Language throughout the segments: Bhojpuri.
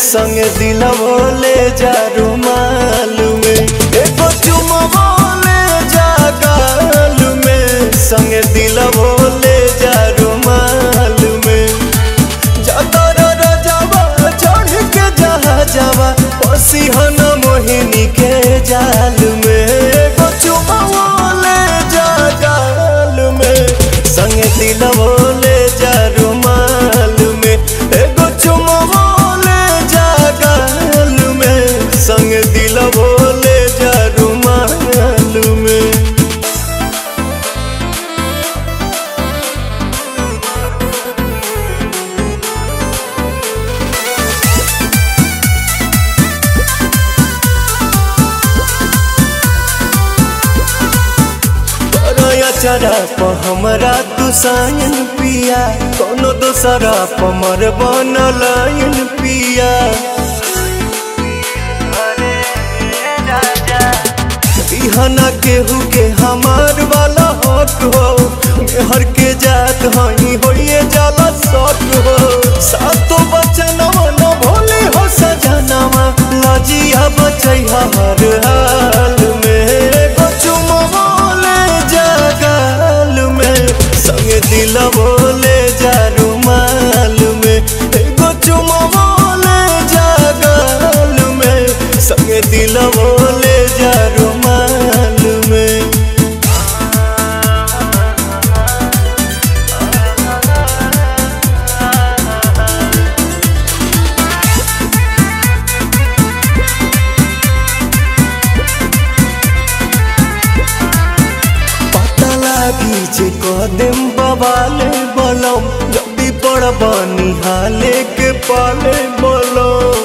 संगे दिलवो ले जा रुमाल में एगो चुमवो ले जा गाल में संगे दिलवो ले जा रुमाल में जातर रजवा चढ़ के जहा जावा पसी हन मोहिनी के जाल में एगो चुमवो ले जा गाल में संगे दिलवो ले जा रुमाल में एगो चुमवो ले जा गाल में संगे दिलवो ले जा रुमाल में चरा प हमरा तू सायन पिया कोनो दोसरा प मर बनलायन पिया बिहना केहू के हमार वाला हक हो मेहर के जात हई होइए जाला सक हो सातो बचनवा न भोले हो सजनवा लजिया बचैहा हर हाल में एगो चुमवा ले जा गाल में संगे दिलवो ले जा रुमाल में एगो चुमवा ले जा गाल में संगे दिलवो ले जा रुमाल में पता लागी जे कदम बवाले बलम जल्दी पड़ बनी हाले के पाले बलम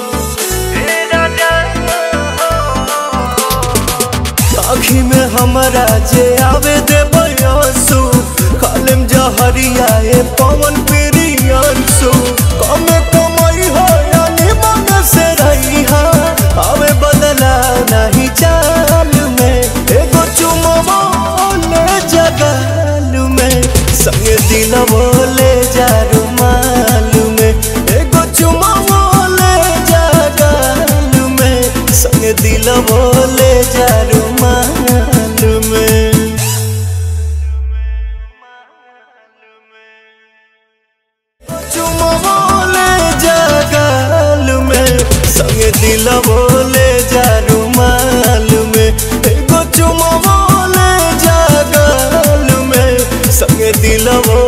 आखी में हमरा जे आवे दे बयसु खालिम जहरिया ए पवन प्रियंसु कमे कमाई हो यानी मन से रही हा आवे बदला नहीं चाल में एगो चुमवा ले जगाल में संगे दिलवो ले जा रुमाल में एगो चुमवा ले जगाल में संगे दिलवो ले जा रुमाल में चुमवो ले जा गाल में संगे दिलवो ले जा रुमाल में एगो चुमवो ले जा गाल में संगे दिलवो